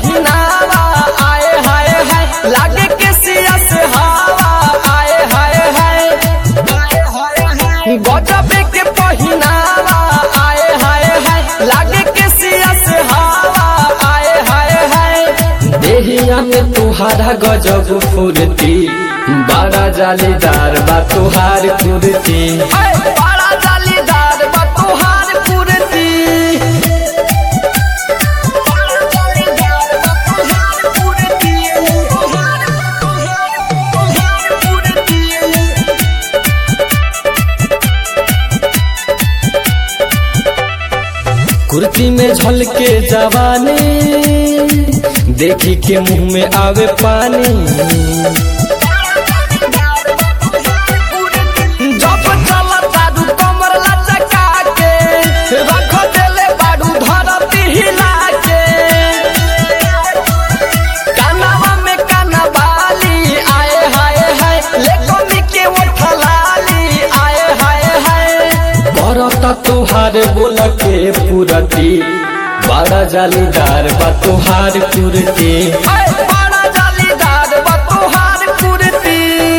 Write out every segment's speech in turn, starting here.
पहिनावा आए हाय हाय लागे के सिया से हवा आए हाय हाय गजबे के पहिनावा आए हाय हाय लागे के सिया से हवा आए हाय हाय देहिया में तुहारा गजब फुर्ती बड़ा जालीदार बा तुहार कुर्ती बड़ा जालीदार बा तुहार कुर्ती कुर्ती में झलके जवानी देखी के मुंह में आवे पानी जब चलत बाडू कमर लचका के रख देले बाडू धरती हिला के कानवा में काना बाली आए हाय हाय लेकोनी के उठलाली आए हाय हाय करता तुहार बोल के पुरती बड़ा जालीदार बा तुहार कुर्ती बड़ा जालीदार बा तुहार कुर्ती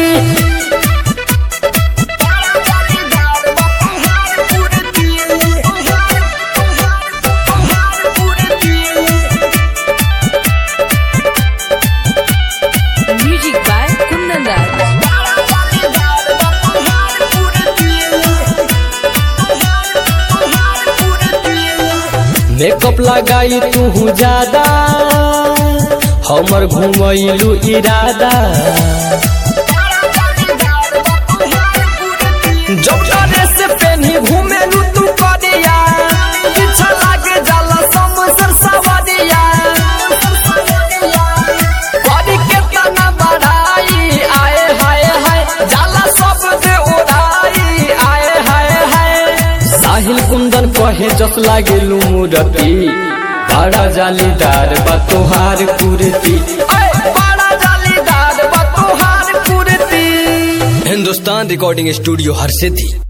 Music by Kundan Das. Makeup लगाई तू ज्यादा हमर घुमैलू इरादा जब ड्रेस पहनी घूमेलू तू करिया पीछा लागे जाला समसर सवरिया करी के तना बढ़ाई आए हाय हाय जाला सब दे उड़ाई आए हाय हाय साहिल कुंदन कहे जस लागे मूरति बड़ा जालीदार बा तोहार कुर्ती बड़ा जालीदार बा तोहार कुर्ती हिंदुस्तान रिकॉर्डिंग स्टूडियो हर सिद्धि